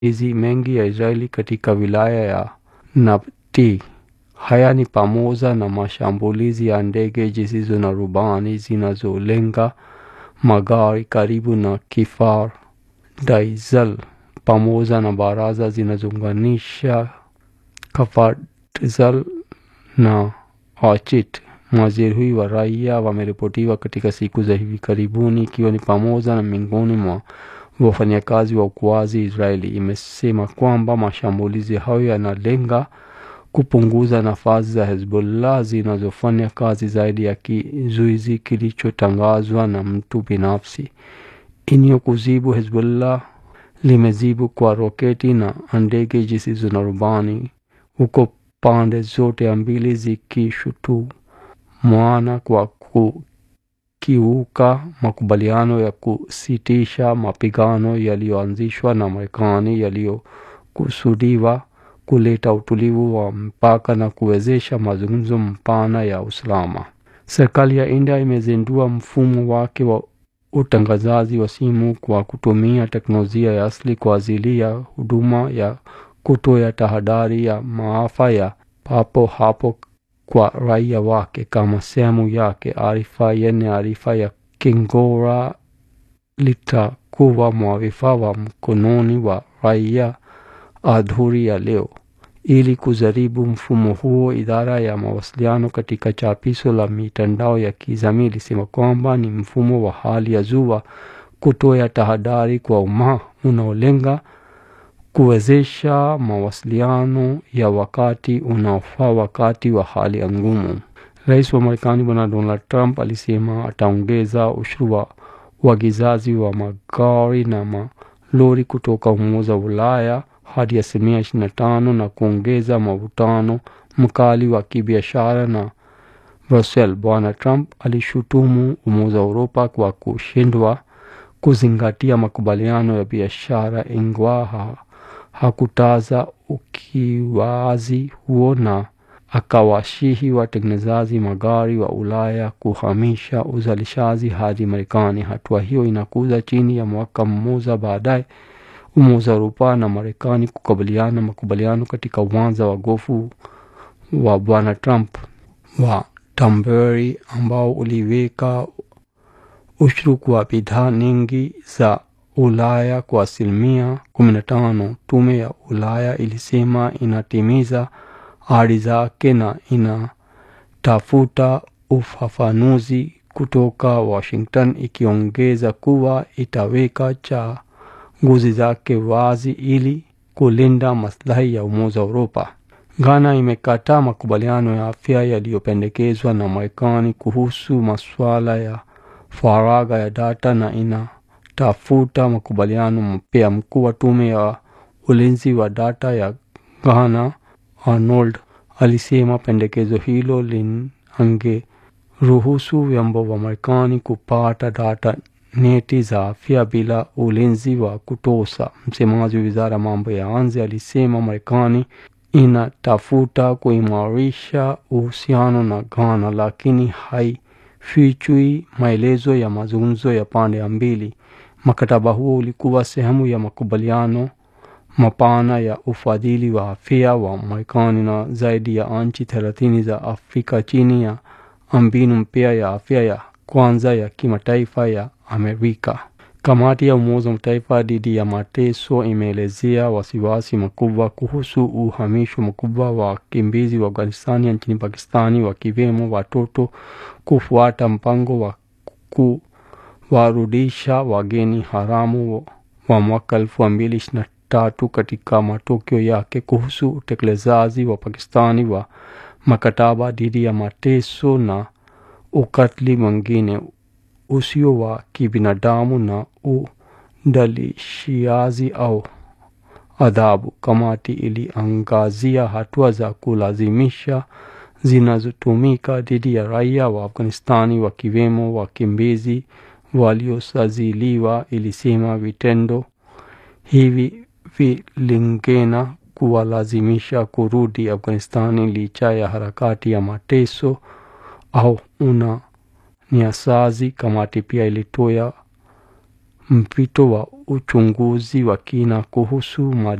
hizi mengi ya Israeli katika wilaya ya Nabti. Haya ni pamoja na mashambulizi ya ndege zisizo na rubani zinazolenga magari karibu na Kfar Daizal pamoja na baraza zinazounganisha Kfar Daizal na Achit. Majeruhi wa raia wameripotiwa katika siku za hivi karibuni, ikiwa ni pamoja na miongoni mwa wafanyakazi wa uokoaji. Israeli imesema kwamba mashambulizi hayo yanalenga kupunguza nafasi za Hezbollah zinazofanya kazi zaidi ya kizuizi kilichotangazwa na mtu binafsi. Inyo kuzibu Hezbollah limezibu kwa roketi na ndege zisizo na rubani, huko pande zote mbili zikishutumiana kwa kukiuka makubaliano ya kusitisha mapigano yaliyoanzishwa na Marekani yaliyokusudiwa kuleta utulivu wa mpaka na kuwezesha mazungumzo mpana ya usalama. Serikali ya India imezindua mfumo wake wa utangazaji wa simu kwa kutumia teknolojia ya asili kwa ajili ya huduma ya kutoa tahadhari ya maafa ya papo hapo kwa raia wake. Kama sehemu yake, arifa yenye arifa ya kingora litakuwa mwavifa wa mkononi wa raia adhuri ya leo. Ili kujaribu mfumo huo, idara ya mawasiliano katika chapisho la mitandao ya kijamii ilisema kwamba ni mfumo wa hali ya juu wa kutoa tahadhari kwa umma unaolenga kuwezesha mawasiliano ya wakati unaofaa wakati wa hali ya ngumu. Rais wa Marekani Bwana Donald Trump alisema ataongeza ushuru wa uagizaji wa magari na malori kutoka Umoja wa Ulaya hadi asilimia ishirini na tano na kuongeza mvutano mkali wa kibiashara na Brussels. Bwana Trump alishutumu Umoja wa Uropa kwa kushindwa kuzingatia makubaliano ya biashara, ingawa ha, hakutaza ukiwazi huo na akawashihi watengenezaji magari wa Ulaya kuhamisha uzalishaji hadi Marekani. Hatua hiyo inakuja chini ya mwaka mmoja baadaye Umoja wa Uropa na Marekani kukabiliana makubaliano katika uwanja wa gofu wa Bwana Trump wa Danbury ambao uliweka ushuru kwa bidhaa nyingi za Ulaya kwa asilimia kumi na tano. Tume ya Ulaya ilisema inatimiza ahadi zake na inatafuta ufafanuzi kutoka Washington, ikiongeza kuwa itaweka chaguzi zake wazi ili kulinda maslahi ya Umoja wa Uropa. Ghana imekataa makubaliano ya afya yaliyopendekezwa na Marekani kuhusu masuala ya faragha ya data na inatafuta makubaliano mpya. Mkuu wa tume ya ulinzi wa data ya Ghana, Arnold, alisema pendekezo hilo linangeruhusu vyombo vya Marekani kupata data nyeti za afya bila ulinzi wa kutosha. Msemaji wa wizara ya mambo ya nje alisema Marekani inatafuta kuimarisha uhusiano na Ghana, lakini haifichui maelezo ya mazungumzo ya pande mbili. Mkataba huo ulikuwa sehemu ya makubaliano mapana ya ufadhili wa afya wa Marekani na zaidi ya nchi thelathini za Afrika chini ya mbinu mpya ya afya ya kwanza ya kimataifa ya Amerika. Kamati ya Umoja wa Mataifa dhidi ya mateso imeelezea wasiwasi mkubwa kuhusu uhamisho mkubwa wa wakimbizi wa Afghanistani nchini Pakistani, wakiwemo watoto, kufuata mpango wa kuwarudisha wageni haramu wa mwaka elfu mbili ishirini na tatu katika matokeo yake kuhusu utekelezaji wa Pakistani wa mkataba dhidi ya mateso na ukatili mwingine usio wa kibinadamu na udhalilishaji au adhabu. Kamati iliangazia hatua za kulazimisha zinazotumika dhidi ya raia wa Afghanistani wakiwemo wakimbizi waliosajiliwa. Ilisema vitendo hivi vilingena kuwalazimisha kurudi Afghanistani licha ya harakati ya mateso au una nyasazi. Kamati pia ilitoa mpito wa uchunguzi wa kina kuhusu